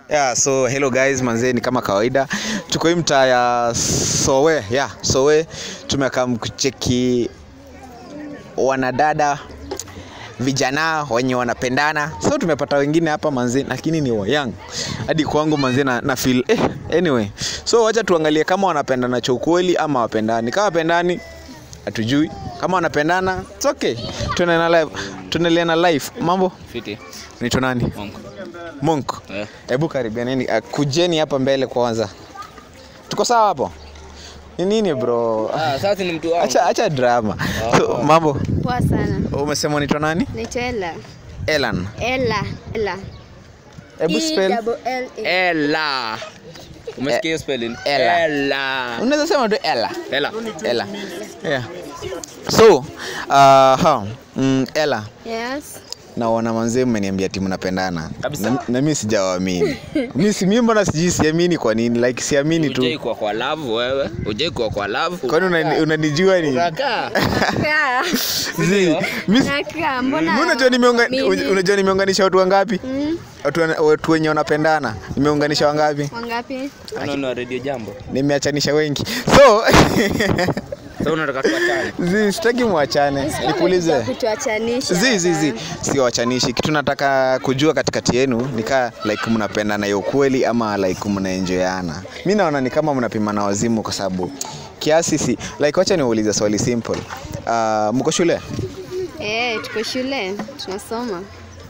Yeah, so hello guys, manzee ni kama kawaida. Tuko hii mtaa ya Sowe, yeah, Sowe. Tumekaa kucheki wanadada vijana wenye wanapendana. So tumepata wengine hapa manzee, lakini ni wa young. Hadi kwangu manzee na, na feel eh, anyway. So wacha tuangalie kama wanapendana cha ukweli ama wapendani. Kama wapendani hatujui. Kama wanapendana, it's okay. Tunaendelea na live. Tunaendelea na live. Mambo? Fiti. Unaitwa nani? Monk. Monk. Eh. Hebu karibianeni, uh, kujeni hapa mbele kwanza. Tuko sawa hapo? Ni nini bro? Ah, sasa ni mtu wangu. Acha acha drama. So, mambo. Poa sana. Umesema unaitwa nani? Naitwa Ella. Elan. Ella. Ella. Hebu spell. E-double-L-A. Ella. Umesikia hiyo spelling? Ella. Ella. Unaweza sema tu Ella. Ella. Ella. Yeah. So, uh, ha, mm, Ella, Yes. naona manzee mmeniambia timu napendana. Kabisa. Na, na mimi sijawaamini. Mimi si mimi mbona sijui siamini kwa nini? Like siamini tu. Ujai kuwa kwa love wewe. Ujai kuwa kwa love. Kwani unani- unanijua ni? Unakaa. Kaa. Zi, mimi Nakaa. Mbona? Mbona unajua nimeunga- Mimi. unajua nimeunganisha watu wangapi? Mm. Watu, wana- watu wenye wanapendana nimeunganisha wangapi? Wangapi? Unaona radio jambo. Nimeachanisha wengi. So Sasa unataka tuachane. zi sitaki muachane. Nikuulize. Kutuachanisha. Zi zi zi sio wachanishi. Kitu nataka kujua katikati yenu nikaa like mnapendana ya ukweli ama like mnaenjoyana. Mimi naona ni kama mnapimana wazimu kwa sababu kiasi si like wacha niulize swali simple. Uh, mko shule? Eh, tuko shule. Tunasoma.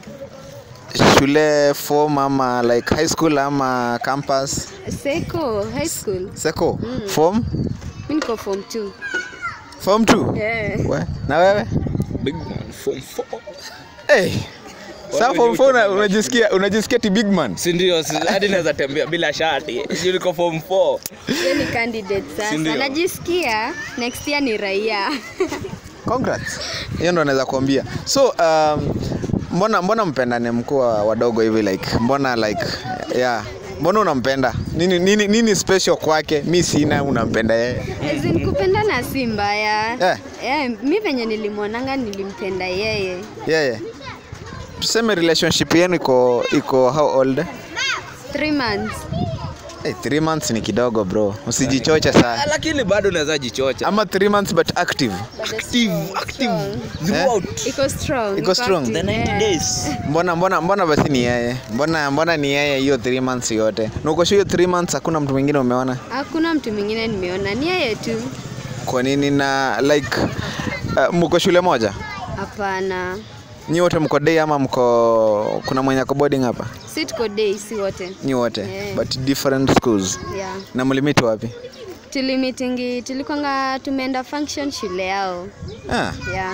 Shule form ama like high school ama campus? Seko, high school. Seko form Mimi niko form 2. form 2 Eh. We, na wewe Big man form 4. hey. Sasa form 4 una- unajisikia unajisikia ti big man Si ndio? si- Hadi naweza tembea bila shati. Sio niko form 4. Yeye ni candidate sasa. Si ndio? Najisikia next year ni raia. congrats hiyo ndo naweza kuambia so um, mbona mbona mpendane mkuwa wadogo hivi like mbona like yeah mbona unampenda nini, nini, nini special kwake mi sina unampenda yeye As in kupendana si mbaya. Eh. Eh, mi venye nilimwonanga nilimpenda yeye. yeye tuseme relationship yenu iko iko how old Three months. hey, three months ni kidogo bro usijichoche sana Lakini bado naweza jichocha. ama three months but active Active, active. Eh? Throughout. Iko strong. Iko strong? active, The 90 eh. days. mbona mbona mbona basi ni yeye mbona mbona ni yeye hiyo three months yote na uko sure hiyo three months hakuna mtu mwingine umeona Hakuna mtu mwingine nimeona, ni yeye tu. kwa nini na like uh, mko shule moja Hapana, nyi wote mko day ama mko kuna mwenye ako boarding hapa si tuko day, si wote. nyi wote Yeah. but different schools Yeah. na mlimiti wapi Tulimitingi, tulikwanga tumeenda function shule yao. ah, Yeah.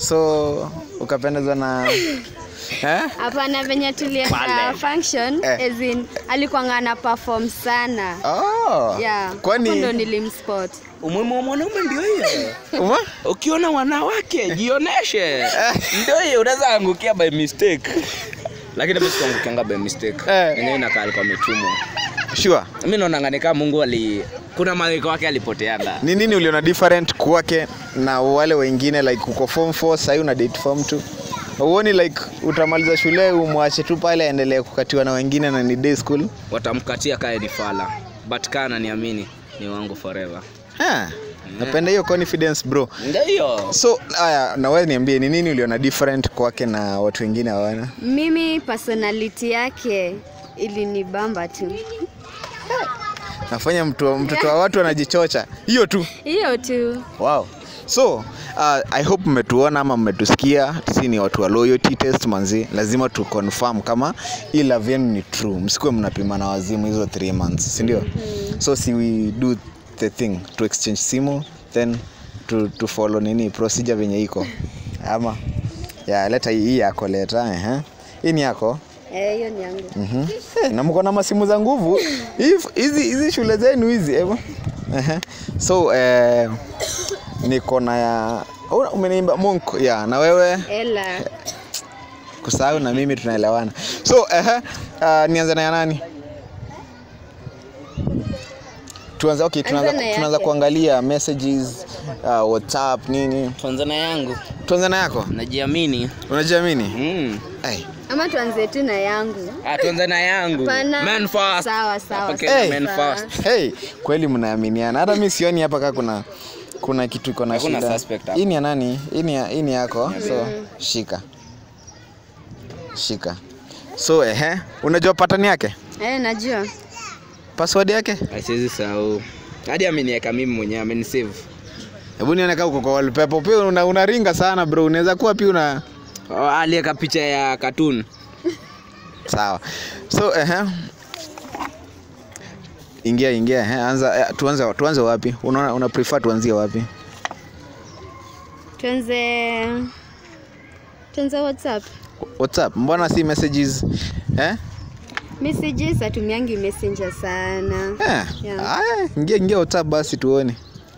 so ukapendezwa na eh? Hapana, venye tulienda Pale. function Eh. as in alikuwanga ana perform sana. oh. Yeah. Hapo ndo kwani nilimspot. Umuhimu wa mwanaume ndio hiyo. uma Ukiona wanawake jioneshe. Ndio hiyo unaweza angukia by mistake. Lakini mimi sikuangukianga by mistake. Eh. Yenyewe inakaa alikuwa ametumwa. sure Mimi naona ni kama Mungu ali kuna malaika wake alipoteana. ni nini uliona different kwake na wale wengine like uko form 4 sahii una date form 2 uoni like utamaliza shule umwache tu pale aendelee kukatiwa na wengine na ni day school Watamkatia kae ni fala. But kana niamini ni wangu forever. ha, napenda hiyo confidence bro Ndio hiyo. so haya na wewe niambie ni nini uliona different kwake na watu wengine hawana Mimi personality yake ilinibamba tu. nafanya mtu mtoto wa watu anajichocha hiyo tu Hiyo tu. wow so uh, i hope mmetuona ama mmetusikia si ni watu wa loyalty test manzi lazima tu confirm kama hii love yenu ni true msikuwe mnapima na wazimu hizo 3 months si ndio so si we do the thing to exchange simu then to, to follow nini procedure venye iko ama ya leta hii hii yako leta ehe hii ni yako Eh, hiyo ni yangu. Mhm. Eh, na mko na masimu za nguvu Hii- hizi hizi shule zenu hizi evo Ehe. so eh, niko na ya Una- umeniimba monk ya na wewe Ella. kusahau na mimi tunaelewana so ehe, uh, nianze na ya nani tuanze okay, tunaanza, Anza na tunaanza yake. kuangalia messages uh, whatsapp nini Tanzania yangu tuanze na yako najiamini. unajiamini Mm. hey, ama tuanze tu na yangu Ah, tuanze na yangu. Pana. Men first. Sawa, sawa, Hapa sawa. Kenya, men Sawa. first. hey, kweli mnaaminiana hata mi sioni hapa kaa kuna kuna kitu iko na Hakuna shida suspect hapa. hii ni ya nani hii ni ya- hii ni yako so shika shika so ehe unajua patani yake eh, najua password yake Asiwezi sahau. Hadi ameniweka mimi mwenyewe, amenisave. hebu nione kaa uko kwa wallpaper pia una, unaringa sana bro unaweza kuwa pia una Oh, aliweka picha ya cartoon. sawa so ehe ingia ingia ehe anza eh, tuanze tuanze wapi unaona una prefer tuanzie wapi tuanze tuanze whatsapp whatsapp mbona si messages eh messages atumiangi messenger sana Eh, Yeah. aya, ingia ingia WhatsApp basi tuone.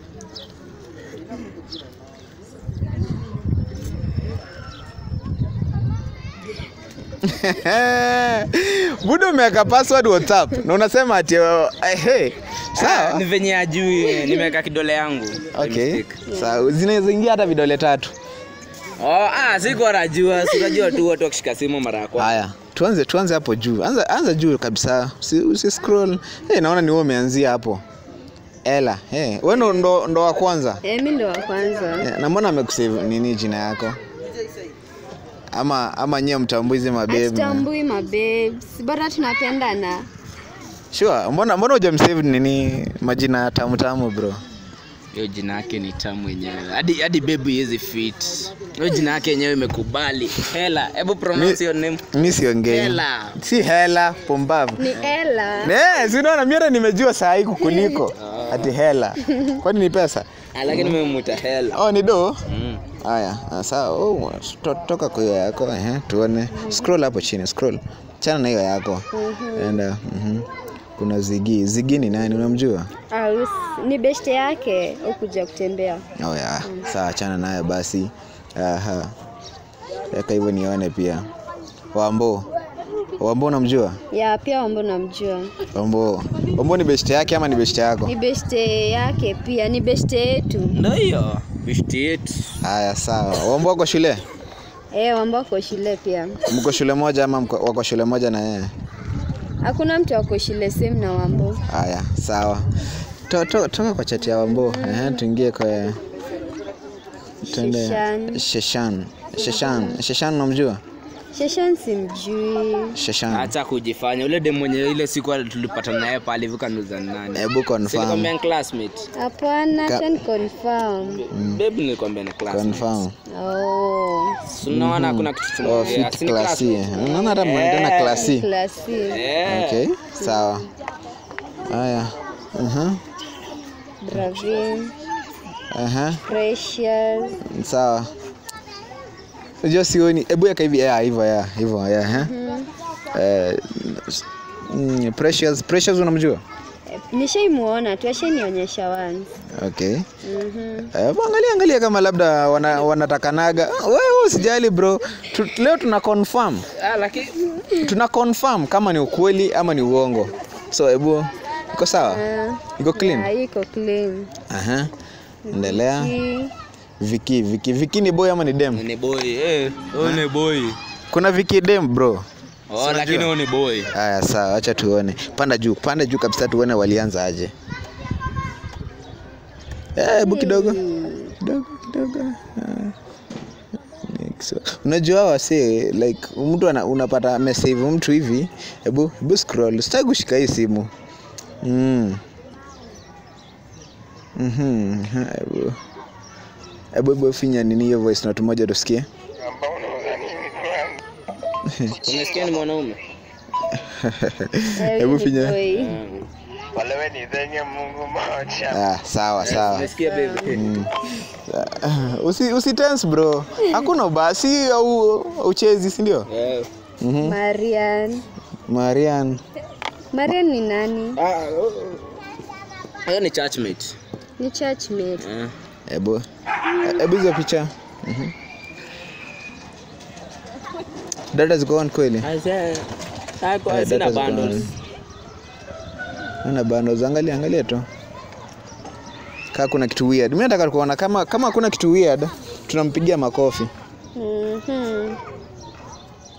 Budo umeweka password WhatsApp na unasema ati uh, hey, Ah, sawa. ni venye ajui nimeweka kidole yangu. by Okay. mistake. Sawa, zinaweza ingia hata vidole tatu. Oh, ah, sikuwa najua, sikajua tu watu wakishika simu mara ya kwanza. Haya, tuanze tuanze hapo juu. Anza anza juu kabisa. Usi, usi scroll. Hey, naona ni wewe umeanzia hapo. Ela, hey, wewe ndo, ndo, ndo wa kwanza. eh, mi ndo wa kwanza Yeah, na mbona amekusave nini jina yako ama ama nyie mtambui hizi mabebu atutambui mababes bora tunapendana sure mbona mbona hujamsave nini majina tamu tamu bro Hiyo jina yake ni tamu yenyewe. Hadi hadi baby hizi fit. Hiyo jina yake yenyewe imekubali. Hela, hebu pronounce your name. mi siongei Hela. si hela pumbavu ni ela Ne, si unaona mimi hata nimejua saa hii kukuliko ati hela kwani ni pesa Ah, lakini nimemuita hela. oh ni do Mm. haya ah, sawa oh, to, toka kwa hiyo yako ehe tuone scroll hapo chini scroll chana na hiyo yako enda mhm. kuna zigi zigi ni nani unamjua Ah, us- ni beshte yake ukuja kutembea Oh ya, sawa achana nayo basi. Aha. Weka hivyo nione pia. Wambo. Wambo unamjua? ya pia wambo namjua Wambo. Wambo ni best yake ama ni best yako? ni beshte yake pia ni beshte yetu Ndio hiyo. Bishti yetu. Haya sawa. Wambo wako shule? eh, wambo ako shule pia Mko shule moja ama mko- wako shule moja na yeye? hakuna mtu ako shule same na wambo Haya, sawa. To, to, toka kwa chati ya Wambo. Ehe, tuingie kwa tuende Sheshan. Sheshan. Sheshan. Sheshan unamjua? sheshan simjui Sheshan. Acha kujifanya. Ule dem mwenye ile siku tulipata naye pale hivi kanuza ni nani? Hebu confirm. Silikwambia ni classmate. hapana Ka- ten confirm Babe nilikwambia ni classmate. Confirm. oh Si Unaona kuna kitu Oh, tunaongea. fit Si ni klasi. classmate? Unaona hata mnaendana Eh. klasi. klasi Eh. Okay, sawa. Haya. Aha. bravin Aha. precious Sawa. Unajua sioni. Hebu yaka hivi ya hivyo ya hivyo ya ha. Eh mm, Precious Precious unamjua? Eh, nishaimuona tu ashanionyesha once Okay. Mhm. Eh, angalia angalia kama labda wana, wanatakanaga. Wewe usijali bro. Tu, leo tuna confirm. Ah, lakini Tuna confirm kama ni ukweli ama ni uongo. So hebu iko sawa? Ah, Iko clean? ya, iko clean Aha. Endelea. Ki- Viki, Viki, Viki ni boy ama ni dem? ni boy. Eh, huyu ni boy. Kuna Viki dem bro. Oh, lakini huyu ni boy. Haya sawa, acha tuone. Panda juu, panda juu kabisa tuone walianza aje. Eh, hebu kidogo. Kidogo kidogo. Ah. Next. Unajua hawa wase like mtu ana, unapata amesave mtu hivi, hebu hebu scroll. Sitaki kushika hii simu. Mm. Mhm. Hebu hebu hebu finya nini hiyo voice note moja tusikie. Unasikia ni mwanaume? eh, Hebu huyu ni finya. boy. Walewe ni zenye Mungu moja. Ah, sawa sawa. Unasikia baby? Uh, usi, usi tense bro hakuna ubasi au uchezi si ndio Eh. marian marian marian ni nani Ah, oh, oh. Hiyo ni churchmate. ni churchmate Eh. hebu hebu hizo picha Mhm. data ziko on kweli Asa, ako Eh, sina data ziko on. bundles. Naona bundles angalia angalia tu kaa kuna kitu weird mimi nataka kuona kama kama hakuna kitu weird tunampigia makofi Mhm.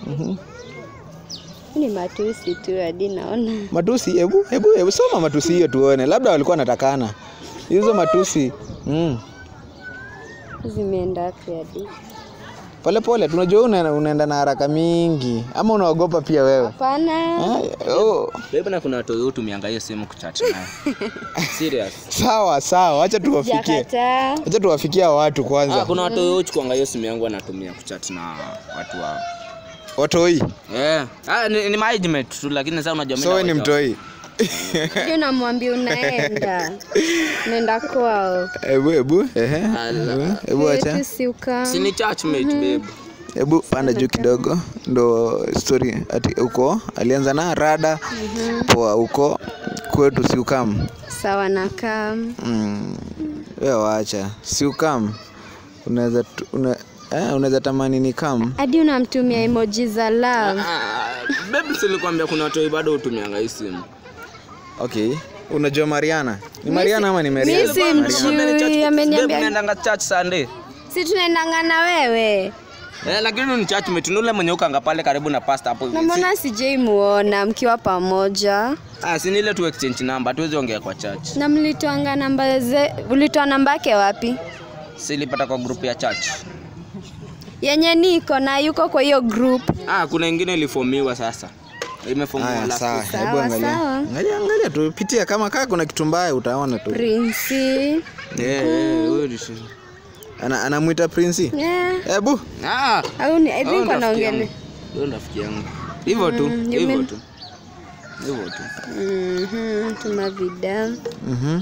ni matusi tu hadi naona matusi hebu hebu hebu soma matusi hiyo tuone labda walikuwa wanatakana hizo matusi mm. zimeenda wapi hadi pole pole tunajua una, unaenda na haraka mingi ama unaogopa pia wewe hapana Ah, oh. Bebe na kuna watoi hutumianga hiyo simu kuchat nayo. Serious. sawa sawa wacha tuwafikie jakataa wacha tuwafikia watu Ah, kwanza kuna watoi huchukuanga hiyo simu yangu anatumia kuchat na watu wao. watoi Eh. Ah, ni, ni management tu lakini sasa unajua mimi so we ni naweka- mtoi hadi unamwambia unaenda unaenda kwao hebu hebu ehe Ala. hebu wacha Wetu si uka Si ni churchmate babe. hebu panda juu kidogo ndo story ati huko alianza na rada poa huko kwetu siukam sawa na kam mm. we wacha siukam unaweza tu- una, eh, unaweza tamani ni kam hadi unamtumia emoji za love Ah, babe silikwambia kuna watoi bado hutumianga hii simu. okay unajua mariana ni mariana ama ni mi mariana si Babe, mjui ameniambia mnaendanga church Sunday. si tunaendanga na wewe Eh, lakini ni churchmate ni ule mwenye ukanga pale karibu na pastor hapo. na mbona sijai muona mkiwa pamoja Ah, si ni ile tu exchange number, hatuwezi ongea kwa church. na mlitoanga namba ze ulitoa namba yake wapi Silipata kwa group ya church. yenye niko na yuko kwa hiyo group Ah, kuna ingine ilifomiwa sasa. Imefomiwa haya last sawa week. Sawa, hebu angalia sawa. angalia angalia tu pitia kama kaa kuna kitu mbaya utaona tu prinsi Eh, eh, huyo ni shi- Ana, anamwita prinsi yeah. hebu Ah, au ni, I huyo think ni rafiki wanaongele yangu. Huyo ni rafiki yangu. Hivyo tu, Mm, you hivyo mean- tu. Hivyo tu. Mhm, tuma vida Mhm.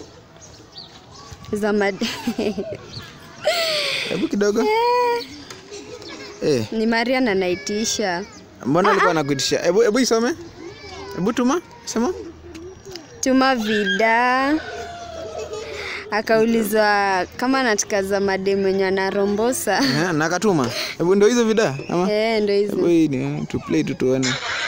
za mad hebu kidogo eh ni marian anaitisha mbona alikuwa anakuitisha hebu hebu isome hebu tuma sema tuma vida akaulizwa kama anataka za mademu mwenye anarombosa Eh, na akatuma hebu ndio hizo vida ama Eh, ndo hizo hebu hii ni tu play tu tuone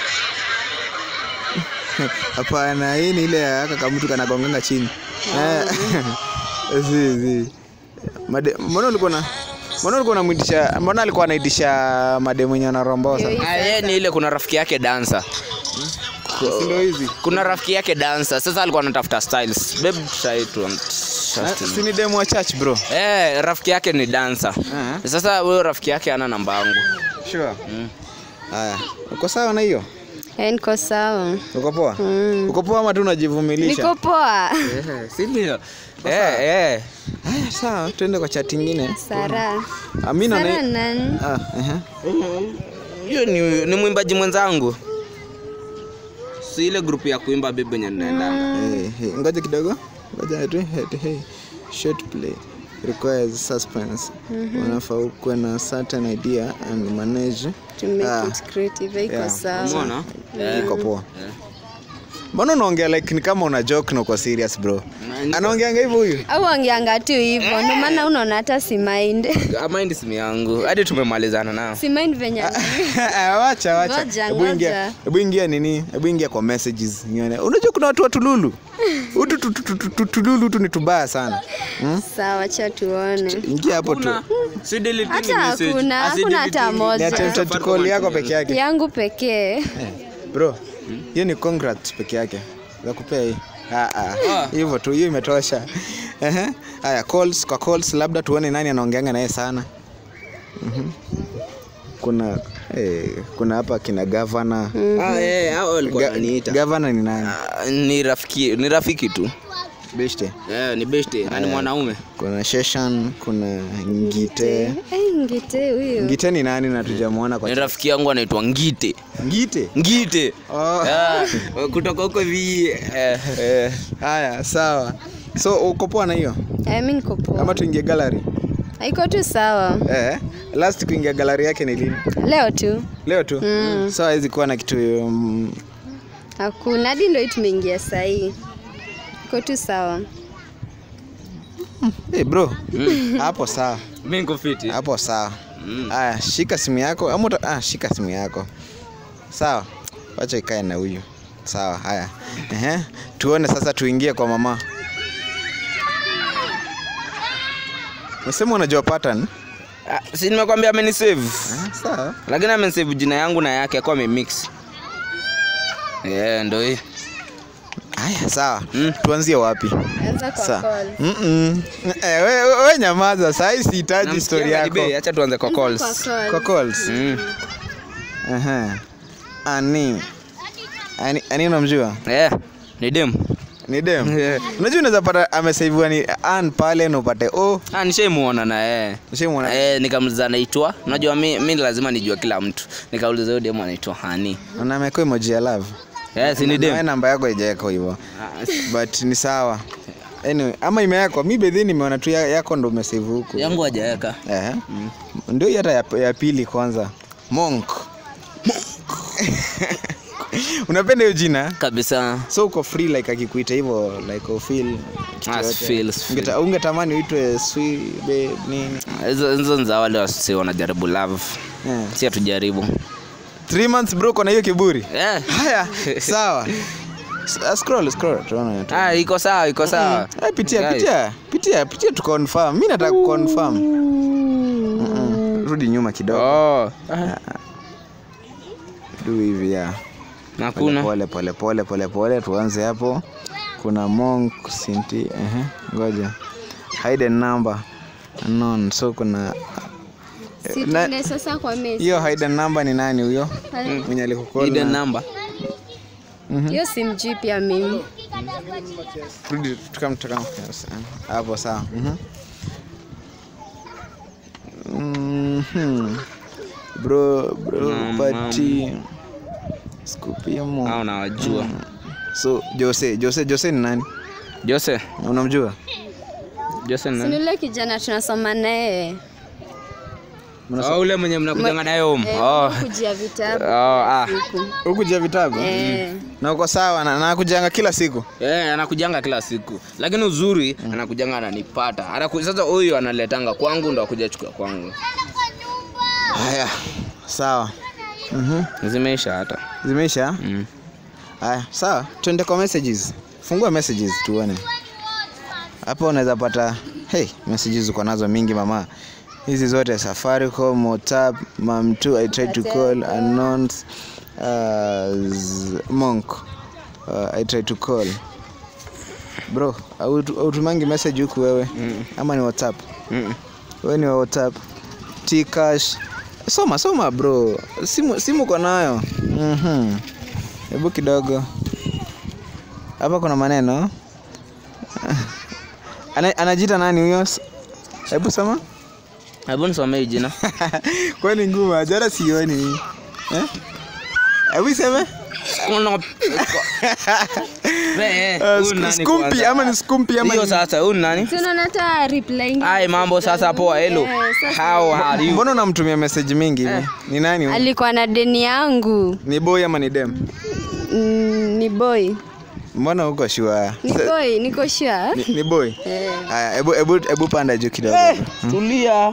hapana hii ni ile ya aka kamtu kanagonganga chini Eh, zi zi Made- mbona ulikuwa na mbona ulikuwa unamwitisha mbona alikuwa anaitisha mademu wenye anarombosa Yo, Ah, yeye ni ile kuna rafiki yake dancer. si ndio hizi Kuna rafiki yake dancer. Sasa alikuwa anatafuta styles. Babe try to Eh, si ni demu wa church bro Eh, rafiki yake ni dancer. Eh. Sasa huyo rafiki yake ana namba yangu. sure haya uko sawa na hiyo Eh, niko sawa uko poa uko poa ama tu unajivumilisha niko poa Eh, si ndio? Eh, eh. haya sawa tuende kwa chat ingine sara amina sara na nani ah, ehe. Hiyo ni, ni mwimbaji mwenzangu. Si ile grupu ya kuimba bebe yenye ninaendanga. Eh, eh, ngoja kidogo ngoja tu hey, hey. short play requires suspense unafaa ukuwe na certain idea and manage to make Ah, it creative iko yeah. sawa Umeona? iko poa mbona unaongea like ni kama una joke na uko serious bro anaongeanga hivyo huyu au ongeanga tu hivyo ndio maana unaona hata si mind Mind simu yangu. Hadi tumemalizana nao. si mind venye wacha wacha Ngoja, hebu ingia ngoja. hebu ingia nini hebu ingia kwa messages nione unajua kuna watu wa tululu utu tu- tu- tu- tu- tu- tululu tu ni tubaya sana hmm? sawa cha tuone ingia hapo tu Si deleting hata message. hakuna Ah, si hakuna hata deleting. ni moja attempted call yako peke yake yangu pekee bro hiyo ni congrats peke yake za kupea hii Ah, ah. hivyo tu hiyo imetosha Ehe. haya calls kwa calls labda tuone nani anaongeanga naye sana Mhm. kuna eh, kuna hapa kina gavana Ah, eh, hao walikuwa wananiita. gavana ni nani Ah, Ni rafiki, ni rafiki tu. beshte Eh, ni beste na ni mwanaume. kuna sheshan kuna ngite Eh, ngite huyu ngite ni nani na tujamwona kwa Ni rafiki yangu anaitwa Ngite. ngite Ngite. oh. Ah, kutoka huko vi eh, eh. haya sawa so uko poa na hiyo Eh, mi niko poa ama tuingie gallery iko tu sawa eh, last kuingia gallery yake ni lini leo tu leo tu Mm. so hawezi kuwa na kitu um, hakuna hadi ndo hii tumeingia sahii iko tu sawa hey bro hapo sawa Mimi niko fiti. hapo sawa Mm. haya shika simu yako ama uta- ah, shika simu yako sawa wacha ikae na huyu sawa haya Ehe. tuone sasa tuingie kwa mama Unasema unajua pattern Ah, si nimekwambia amenisave. sawa lakini amesave jina yangu na yake akuwa amemix yeah, ndo hii haya sawa Mm. tuanzie wapi Anza kwa Sa- call. Mm-mm. Eh, we, we, we nyamaza sahii sihitaji story Namsikia yako Gadibe, acha tuanze kwa Anza calls kwa call. kwa calls Mm. Aha. ani ani ani unamjua Yeah, ni dem ni dem Yeah. unajua unaweza pata amesaiviwa ni an pale na upate o ah, nishaimuona na yeye ushaimwona Eh, nikamuliza anaitwa unajua mi, mi lazima nijua kila mtu nikauliza huyo demu anaitwa hani na amekuwa emoji ya love yeah, si ni Na wewe dem namba yako haijawekwa hivyo Ah, but ni sawa anyway, ama imewekwa mi bedhi nimeona tu ya- yako ndo umesave huku yangu hajaweka Eh. ndio hii hata ya, ya pili kwanza monk unapenda hiyo jina kabisa so uko free like akikuita hivyo like ufeel Ah, feel, feel. ungetamani uitwe sweet babe nini hizo hizo ni za wale wasi wanajaribu love yeah. si hatujaribu three months bro kona hiyo kiburi yeah. haya sawa S- uh, scroll scroll tuone tu ah, iko sawa iko sawa Eh, pitia Guys. pitia pitia pitia tu confirm mi nataka kuconfirm Mm-mm. rudi nyuma kidogo oh. du hivi ya nakuna pole pole pole pole pole tuanze hapo kuna monk sinti ehe ngoja hidden number unknown so kuna Si na- tuende sasa kwa message. hiyo hidden number ni nani huyo mwenye hidden alikukola number hiyo simjui pia mimi rudi tukam tukam yes, eh, hapo sawa mhm Mhm. bro bro Mam, pati skupimo au nawajua so jose jose jose ni nani jose unamjua jose ni Si nani? ni yule kijana tunasoma naye oh, ule mwenye mnakujanga naye home eh, oh. kujia vitabu Oh, ah. siku. ukuja vitabu Eh, na uko sawa na nakujanga kila siku Yeah, anakujanga kila siku lakini uzuri anakujanga ananipata Anaku, sasa huyu analetanga kwangu ndo akuja chukua kwangu haya sawa mhm zimeisha hata zimeisha mm. haya sawa tuende kwa messages fungua messages tuone hapo unaweza pata hey messages uko nazo mingi mama hizi zote safaricom whatsapp mam2 i tried to call unknowns uh, z- monk uh, i tried to call bro autu- autumangi message huku wewe Mm. ama ni whatsapp Mm. wewe ni wa whatsapp tcash soma soma bro simu simu uko nayo Mhm. hebu kidogo hapa kuna maneno Ana, anajiita nani huyo S- hebu soma hebu nisomee jina kwani ngumu ajara sioni Eh? hebu iseme Kuna- Eh, Uh, huyu sk- nani skumpi kwanza? ama ni skumpi ama hiyo ni- sasa huyu ni nani si unaona hata reply ingine. ai mambo sasa poa hello Eh, sasa- how are you mbona unamtumia message mingi hivi ni nani huyu? alikuwa na deni yangu ni boy ama ni dem mm, ni boy mbona uko shua ni boy niko sure ni, ni boy eh. haya hebu hebu hebu panda juu kidogo Eh, tulia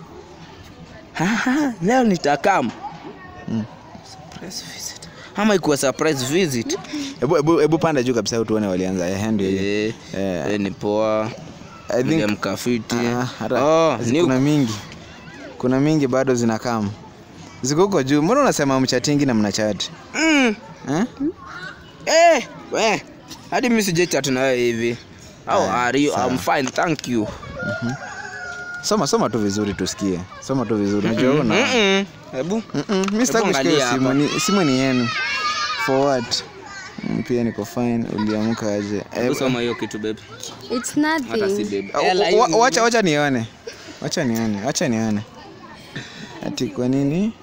Haha, leo nitakam Surprise visit. ama ikuwa surprise visit hebu hebu hebu panda juu kabisa tuone walianza eh ndio hiyo Eh, Eh. eh, ni poa i think mkafiti ah, hata oh, zi- ni kuna mingi kuna mingi bado zinakam ziko huko juu mbona unasema mchatingi na mnachati mm. eh? eh, eh. hadi mi sijechat na wewe hivi how Aya, are you sawa. I'm fine thank you soma soma tu vizuri tusikie soma tu vizuri unajua una Mm-mm. hebu Mm-mm, mi sitaki Hebu kushikia hiyo angalia simu hapa. ni, simu ni yenu for what Mm, pia niko fine uliamka aje hebu Eh, soma hiyo kitu baby It's hata si nothing. baby wa- Ela wa- hii- wacha wacha nione wacha nione wacha nione ati kwa nini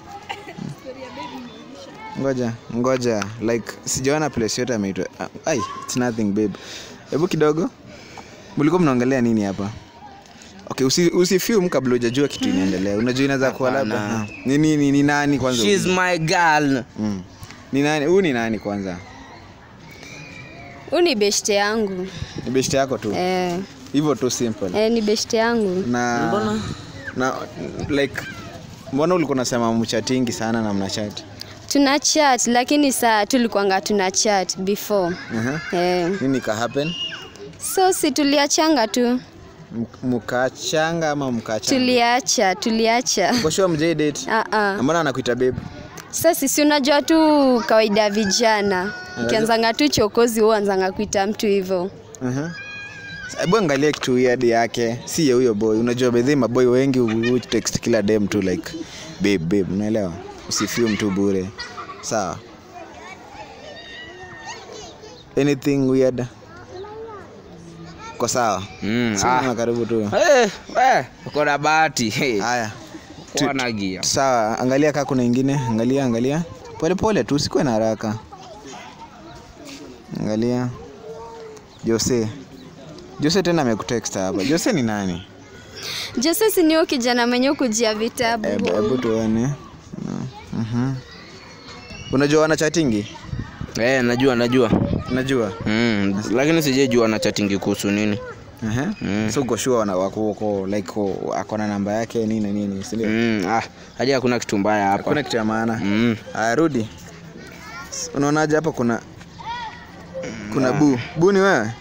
ngoja ngoja like sijaona place yote ameitwa ah, ai it's nothing babe hebu kidogo mlikuwa mnaongelea nini hapa okay usi, usifium kabla hujajua kitu inaendelea unajua inaweza kuwa labda Hapana. ah, ni, ni, ni, ni nani kwanza She's my girl mm. ni nani huyu ni nani kwanza huu ni beshte yangu ni beshte yako tu eh, hivyo tu simple eh, ni beshte yangu na na like mbona ulikuwa unasema mchatingi sana na mnachati tuna chat lakini saa tulikuanga tuna chat before uh-huh. eh, nini ka happen so si tuliachanga tu M- mkachanga ama mkacha tuliacha tuliacha koshua mjai date Ah, ah. mbona anakuita babe Sasa sisi unajua tu kawaida ya vijana ukianzanga tu chokozi huanzanga kuita mtu hivyo uh-huh. hebu angalia kitu weird yake si ya huyo boy unajua bedhi maboy wengi hu- hu text kila dem tu like babe babe unaelewa usifiu mtu bure sawa anything weird kwa sawa Mm, Simama ah. karibu tu Eh, eh, uko na bahati hey. haya Tu- Wana gia. sawa angalia kaa kuna ingine angalia angalia pole pole tu usikuwe na haraka angalia jose jose tena amekutext hapa jose ni nani Jose si niyo kijana mwenye kujia vitabu hebu hebu tuone No. Mhm. unajua wana chatingi Eh, najua najua unajua mm, lakini sijejua na chatingi kuhusu nini uh-huh. Mm. so uko sure wana wako wako like ko- ako na namba yake nini na nini sindio mm, ah, haja hakuna kitu mbaya hapa hakuna kitu ya maana mm. Aya, rudi. S- Unaonaje hapa kuna kuna bu bu ni wewe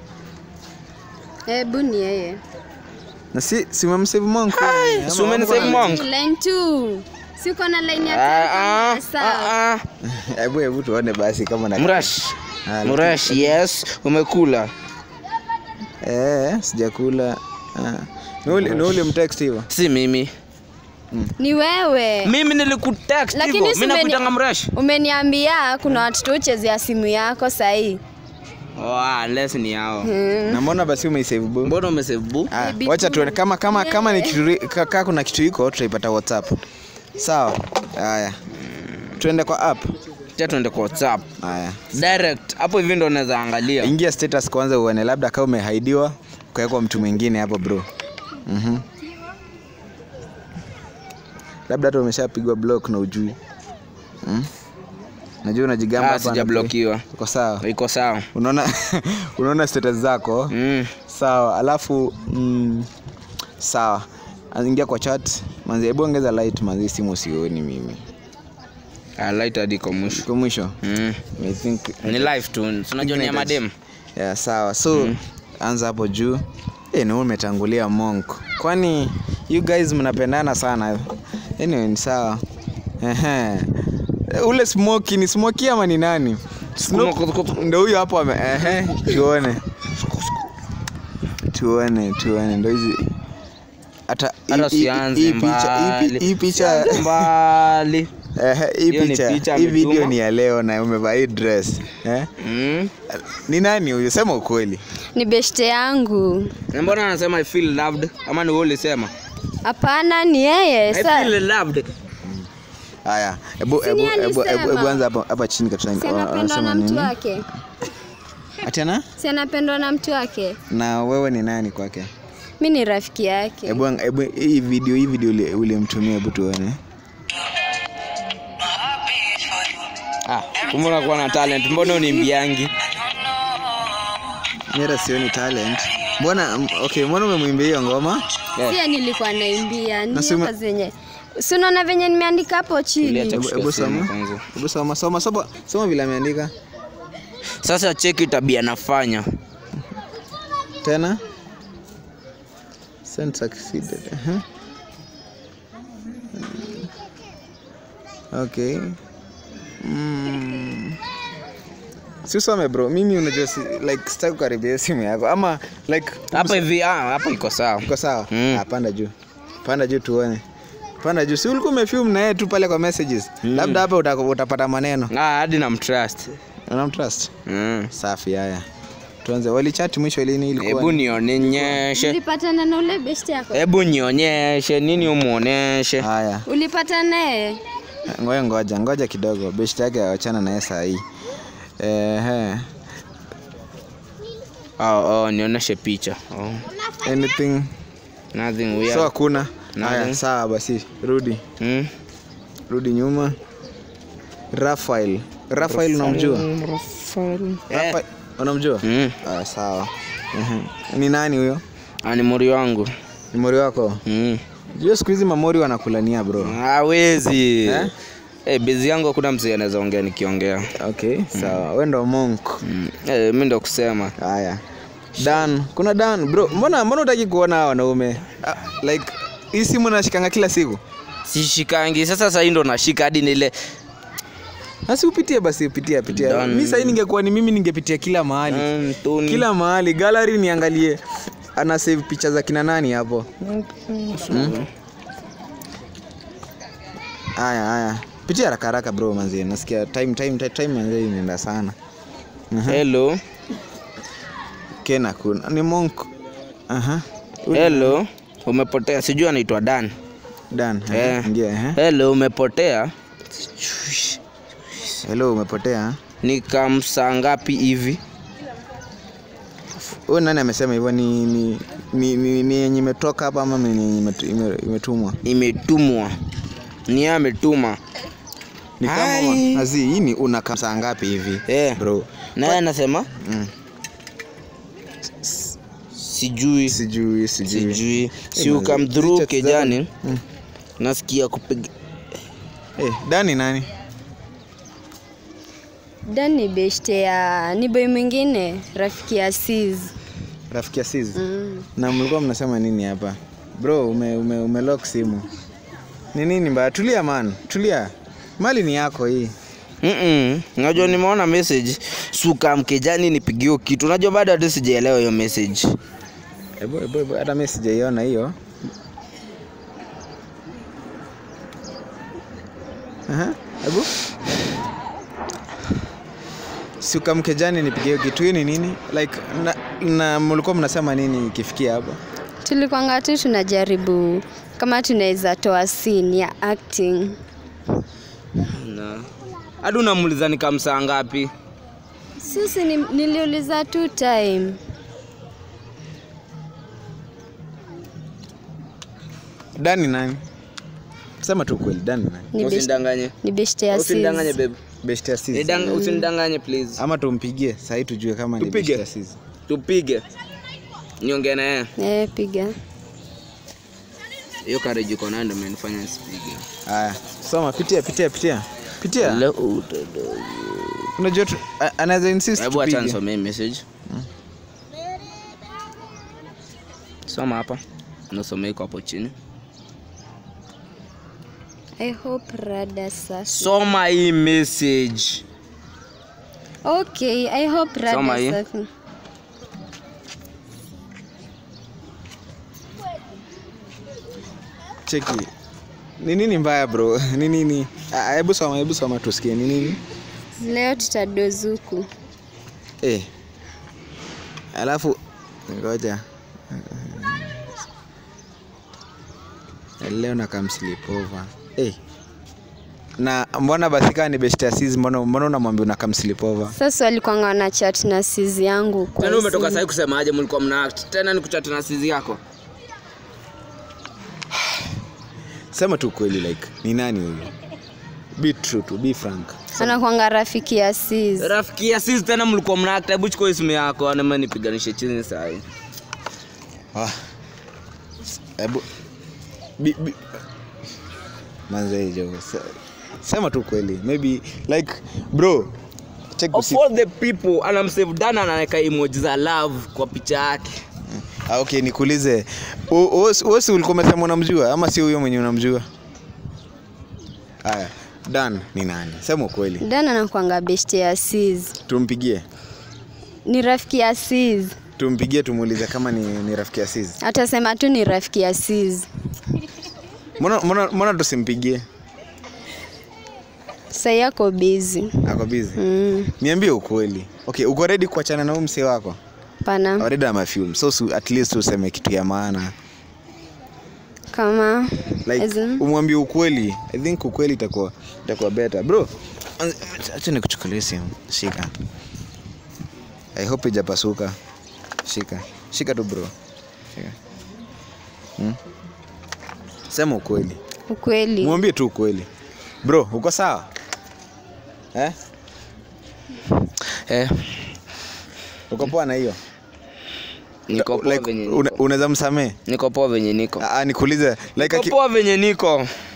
hebu ni yeye na si si umemsave monk Ama si umenisave wako- monk? line 2 si uko na line ya Ah, ah, tatu sawa ah, ah. hebu hebu tuone basi kama na Mrash Ah, Mrash, yes umekula eh sijakula Ah. Ni ule ni ule mtext hivyo si mimi ni wewe mimi nilikutext Lakini hivyo si mimi umeni- nakutanga Mrash umeniambia kuna watoto uchezea simu yako sahii oh, ah, unless ni hao na mbona basi umeisave bu mbona umesebu Ah, Maybe wacha tu. tuone kama kama kama ni Yeah. kitu ri- ka- ka kuna kitu iko tutaipata whatsapp sawa haya tuende kwa app cha tuende kwa whatsapp haya direct hapo hivi ndo unaweza angalia ingia status kwanza uone labda kama umehaidiwa ukawekwa mtu mwingine hapo bro mm labda hata umeshapigwa block na ujui mm? najua unajigamba ah, hapa na- sijablokiwa uko sawa iko sawa unaona unaona status zako mm. sawa alafu mm, sawa ingia kwa chat manzi hebu ongeza light manzi simu sioni mimi ah, light hadi iko mwisho kwa mwisho mm. I think ni live tu unajua ni ya madem yeah, sawa so anza hapo juu e, ni wewe umetangulia monk kwani you guys mnapendana sana anyway ni sawa Ehe. ule smoki ni smoki ama ni nani Snoop- Smoke- ndo huyo hapo ame ehe tuone tuone tuone ndo hizi hata hii- hata hii- hii sianze picha hii pi- mbali hii picha Sianze mbali ehe, hii Hiyo ni picha picha hii video ametuma. ni ya leo na umevaa hii dress eh? mm. ni nani huyu sema ukweli ni beshte yangu Na mbona anasema i feel loved ama ni wewe ulisema hapana ni yeye i sa feel loved haya hebu Si ni hebu hebu alisema. hebu hebu anza hapa hapa chini kabisa si anapendwa na mtu wake Atena si anapendwa na mtu wake na wewe ni nani kwake mi ni rafiki yake hebu ang- hebu hii video hii video uli- ulimtumia hebu tuone ah kumbe unakuwa na talent mbona unimbiangi mira sioni talent mbona m- okay mbona umemwimbia hiyo ngoma sia nilikuwa naimbia Na si ume- niyoka zenye si unaona venye nimeandika hapo chini Uliacha hebu kushika hebu simu soma kwanza. hebu soma soma soma soma vile ameandika sasa cheki tabia nafanya tena send succeeded uh-huh. okay mm. si usome bro mimi unajua si, like sitaki kukaribia simu yako ama like hapa hivi ah hapa iko sawa uko sawa Mm. ah, panda juu panda juu tuone panda juu si ulikuwa umefilm na yeye tu pale kwa messages labda hapa uta, utapata maneno ah hadi namtrust unamtrust mm. safi haya tuanze walichat mwisho lini ilikuwa hebu nionyeshe ulipatana na ule beshte yako hebu nionyeshe nini umuoneshe haya ulipata naye ngoja ngoja ngoja kidogo beshte yake awachana naye saa hii Ehe. oh, oh, nionyeshe picha oh. anything nothing weird so hakuna haya Nothing. sawa basi rudi mm. rudi nyuma rafael rafael unamjua Eh. Rafael, unamjua mm. ah, sawa Ehe. ni nani huyo Ah, ni mori wangu ni mori wako mm. jua siku hizi mamori wanakulania bro hawezi Eh? Eh, bezi yangu hakuna mzee anaweza ongea nikiongea okay sawa we ndo monk mm. eh, mi ndo kusema haya dan kuna dan bro mbona mbona utaki kuona hawa wanaume Ah, like hii simu nashikanga kila siku sishikangi sasa sahii ndo nashika hadi nile basi upitie basi upitia pitia Dan. mi sahii ningekuwa ni mimi ningepitia kila mahali Mm, Tony. kila mahali gallery niangalie ana save picha za kina nani hapo Hmm? haya haya pitia haraka haraka bro manzi nasikia time time time, time manzi inaenda sana hello kena kuna ni monk aha hello umepotea sijui anaitwa dan dan Eh. ingia eh hello umepotea hello umepotea ni kamsaa ngapi hivi huyu nani amesema hivyo ni ni ni ni ni yenye imetoka hapa ama ni yenye imetu- ime- imetumwa imetumwa ni yeye ametuma ni kama Ai. azi hii ni una kamsa ngapi hivi Eh. bro naye anasema mm. sijui sijui sijui sijui si manze, ukam hizi through chat kijani Mm. nasikia kupiga eh dani nani Dan ni beshte ya ni boy mwingine rafiki ya Sis. rafiki ya sis Mm. na mlikuwa mnasema nini hapa bro ume, ume, ume lock simu ni nini mbaya tulia man tulia mali ni yako hii Mm-mm. Unajua nimeona message suka mkejani nipigio kitu. Unajua bado hata sijaelewa hiyo message. Ebu, ebu, ebu, hata mi sijaiona hiyo Aha, ebu siukamkejani nipigie hiyo kitu hii ni nini like na, na mlikuwa mnasema nini ikifikia hapo Tulikwanga tu tunajaribu kama tunaweza toa scene ya acting. Na hadi unamuuliza ni kamsaa ngapi? Sisi ni, niliuliza tu time. dani nani sema tu kweli dani nani Ni best, Usinidanganye. ni beshte ya Usinidanganye Sis. babe. best ya sis Nidang- Usinidanganye please. ama tumpigie sahii tujue kama ni Tupige. best ya sis Tupige. Niongee na yeye. Eh, piga. Hiyo courage uko nayo ndio imenifanya nisipige. haya soma pitia pitia pitia pitia Leo utodo. unajua tu- a- anaweza insist Hebu acha tupige. nisomee message. Soma hapa. Nasomea iko hapo chini. I hope rada sasa. Soma hii message. Okay, I hope Soma hii. rada sasa. cheki ni nini mbaya bro ni nini Ah, hebu soma hebu soma tusikie ni nini Leo tutadozuku. eh alafu ngoja leo nakamslipova eh na mbona basi kaa ni best asis mbona mbona unamwambia unakamslipova Sasa walikuwa wana chat na sizi yangu kwa Tena umetoka simu. sasa kusemaje mlikuwa mna act? Tena ni kuchat na sizi yako. sema tu kweli like ni nani huyu be true to be frank anakwanga rafiki ya sis Rafiki ya sisi tena mlikuwa mna act. Hebu chukua simu yako na nipiganishe chini sasa hii. Ah. Hebu bi, bi. Manze jo. se- Sema tu kweli. Maybe like bro. Check Of usi. all the people anamsave Dana anaweka emoji za love kwa picha yake. Ah, okay, nikuulize. Wewe si ulikuwa umesema unamjua ama si huyo mwenye unamjua? Haya. Dan ni nani? Sema ukweli. dan anakwanga beshte ya sis Tumpigie. ni rafiki ya sis Tumpigie tumuulize kama ni, ni rafiki ya Sis. atasema tu ni rafiki ya sis Mbona mbona mbona tusimpigie? sai yako bizi Ako busy. mm, Niambie ukweli. Okay, uko ready kuachana na huyu msee wako? pana already ama film so su, at least useme kitu ya maana kama like As in? umwambie ukweli i think ukweli itakuwa itakuwa better bro anz- acha nikuchukulie simu shika i hope ijapasuka shika shika tu bro shika hmm? sema ukweli ukweli mwambie tu ukweli bro uko sawa eh? Eh, uko poa na hiyo niko poa like, venye una- niko. unaweza msamee Niko poa venye niko. Ah, nikuulize like Niko aki, poa venye niko.